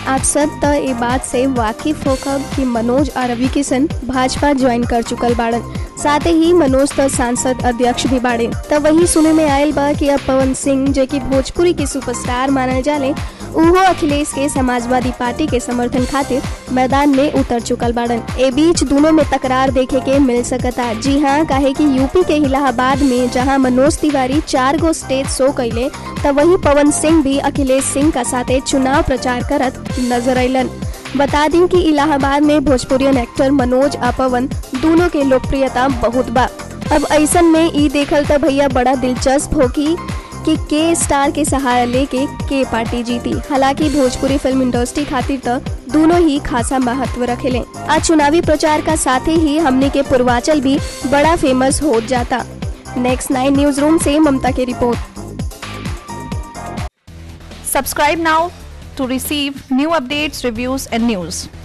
आप सब त ये बात से वाकिफ होकर कि मनोज और रवि किशन भाजपा ज्वाइन कर चुकल बाड़न साथ ही मनोज त सांसद अध्यक्ष भी बाड़े त वही सुने में आयल बा कि अब पवन सिंह जो कि भोजपुरी के सुपरस्टार मानल जाले उहो अखिलेश के समाजवादी पार्टी के समर्थन खातिर मैदान में उतर चुकल बाड़न ए बीच दोनों में तकरार देखे के मिल सकता जी हाँ काहे कि यूपी के इलाहाबाद में जहाँ मनोज तिवारी चार गो स्टेज शो कैले त वही पवन सिंह भी अखिलेश सिंह का साथे चुनाव प्रचार करत नजर अलन बता दी कि इलाहाबाद में भोजपुरियन एक्टर मनोज आ पवन दोनों के लोकप्रियता बहुत बा अब ऐसन में ई देखल त भैया बड़ा दिलचस्प होगी कि के स्टार के सहारा लेके के पार्टी जीती हालांकि भोजपुरी फिल्म इंडस्ट्री खातिर त दोनों ही खासा महत्व रखेले आज चुनावी प्रचार का साथ ही हमने के पूर्वांचल भी बड़ा फेमस हो जाता नेक्स्ट नाइन न्यूज रूम से ममता की report Subscribe now to receive new updates, reviews, and news.